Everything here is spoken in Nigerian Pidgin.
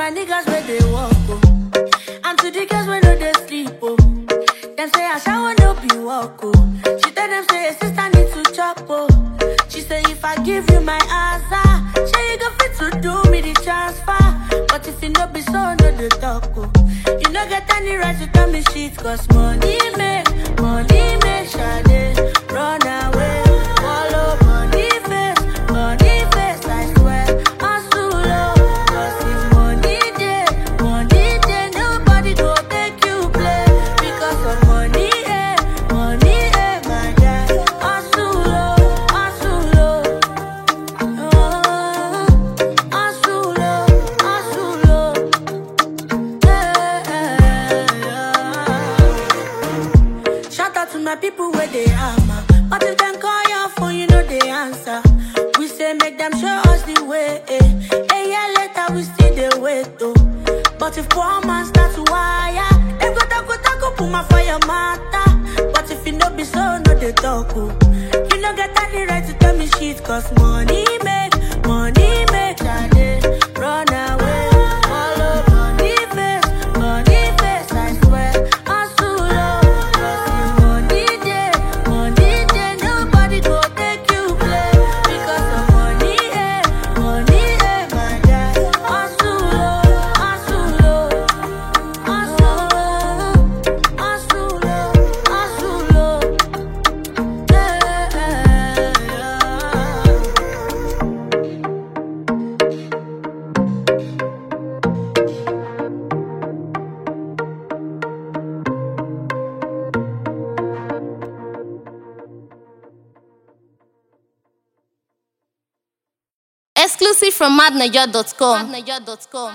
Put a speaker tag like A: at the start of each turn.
A: my niggas where they walk, oh. And to the girls where no they sleep, oh. Them say I shower no be walk, oh. She tell them say sister need to chop, oh. She say if I give you my answer, say you go fit to do me the transfer. But if you no be so, no the talk, oh. You no get any right to tell me shit, cause money make, money make Sade run away. Follow money face, money face, I swear. Hustle low, cause if money dey, money dey, nobody go take you play. Because of money, eh, money, eh, my guy. Hustle low, hustle low. Oh, hustle low, hustle low. Shout out to my people where they hammer. But if them call your phone, you know they answer. We say make them show us the way. Eh. A year later, we still they wait though. But if poor man start to wire, them go taco taco put my fire matter. But if you know be so, no they talk. Oh. You no get any right to tell me shit, cause money make, money make Sade run away. Follow money face, money face, I swear. Hustle low, cause if money dey, money dey, nobody go take you play. Because of money, eh, money, eh, my guy. Hustle low, hustle low, hustle low, hustle low, hustle low. Yeah, yeah.
B: Exclusive from madniger.com.